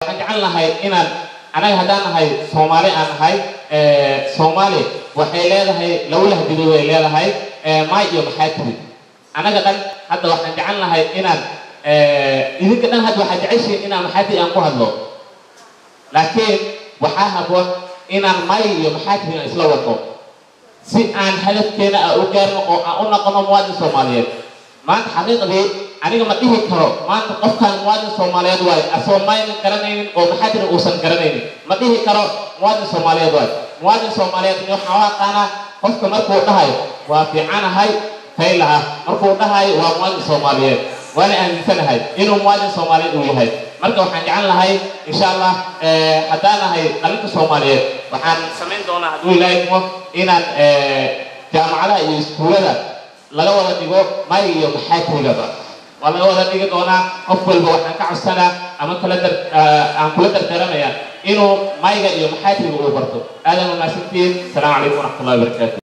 waxaan jecel nahay inaan anaga haddaan nahay soomaali aan nahay soomaali waxay leedahay laba lahdidood ay leedahay maay iyo maxaatiri anaga dhan hadda waxaan jecel nahay inaan idinka dhan hadda waxaad jeceshiin inaan maxaatiri aan ku hadlo laakiin waxaa haboon inaan maay iyo maxaatiri aan isla wadno si aan hadafkeena aan u gaarno oo aan u noqono muwaadin soomaaliyeed maanta xaqiiqdii aniga ma dhihi karo maanta qofkaan muwaadin soomaaliyeed waayo asoo maynan garanaynin oo maxaadina uusan garanaynin ma dhihi karo muwaadin soomaaliyeed waayo muwaadin soomaaliyeed waxaan u aqaanaa qofka markuu dhahayo waa fiicanahay faylaha markuu dhahayo waa muwaadin soomaaliyeed waana aaminsanahay inuu muwaadin soomaaliyeed uu yahay marka waxaan jecel lahay insha allah haddaan nahay qalinka soomaaliyeed waxaan samayn doonaa hadduu ilaahay idmo inaan jaamacadaha iyo iskuulada laga wada dhigo may iyo maxaatirigaba waa laga wada dhigi doonaa qof walba waxaan ka codsanaa ama kula dar aan kula dardaaranayaa inuu mayga iyo maxaatiriga uu barto aadan wanaagsantihiin asalaamu calaykum waraxmatullahi wabarakaatu